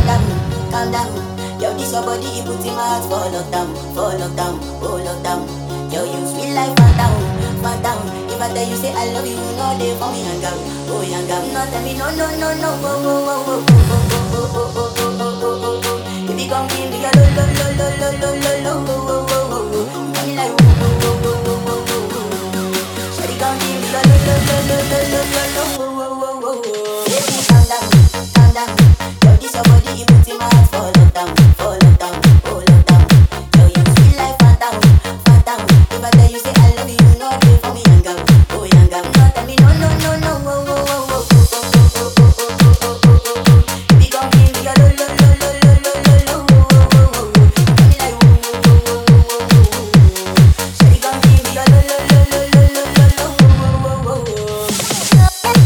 calm down, calm down. Yo, this your body, it puts in my heart for lockdown, for lockdown, oh lockdown. Yo, you sweet like phantom, phantom. If I tell you say I love you, you know they for me hang out, oh hang out. No tell me no, no, no, no, oh, oh, oh, oh, oh, oh, oh, oh, oh, oh, oh, oh, oh. If you come give me a lo, lo, lo, lo, lo, lo, lo, lo, oh, oh, oh, oh, oh. You got me like oh, oh, oh, oh, oh, oh, oh, oh. Shawty come give me a lo, lo, lo, lo, lo, lo, lo, lo, oh, oh, oh, oh, oh. Baby, calm down, calm down. Yo, this your body, it puts in my heart for lockdown, for lockdown, oh lockdown. Yo, you sweet like phantom, phantom. If I tell you say I love you, you know they for me hang out, oh hang out. No tell me no, no, no, no, oh, oh, oh, oh, oh, oh, oh, oh, oh, oh, oh, oh, oh, oh. If you come give me a lo, lo, lo, lo, lo, lo, lo, lo, oh, oh, oh, oh, oh. You got me like oh, oh, oh, oh, oh, oh, oh, oh. Shawty come give me a lo, lo, lo, lo, lo, lo, lo, lo, oh, oh, oh, oh, oh.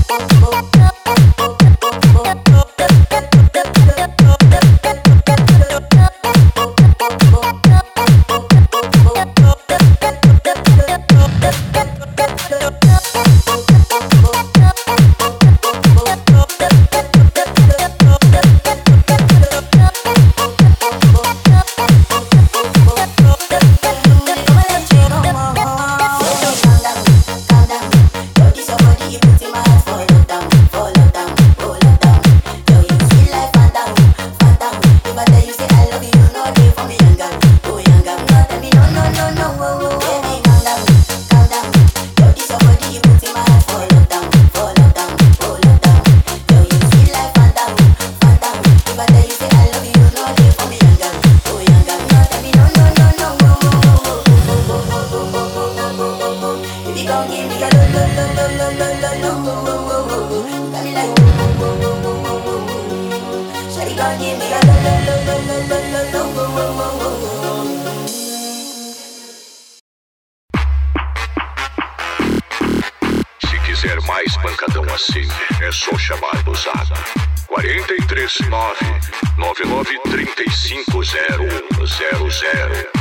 If you gon' give me a lo lo lo lo lo lo lo lo oh, oh, oh, oh, oh. You got me like oh, oh, oh, oh, oh, oh, oh, oh. Shawty gon' give me a lo lo lo lo lo lo lo lo oh, oh, oh, oh, oh. Se quiser mais pancadão assim, é só chamar do Zap. 439 9935 0100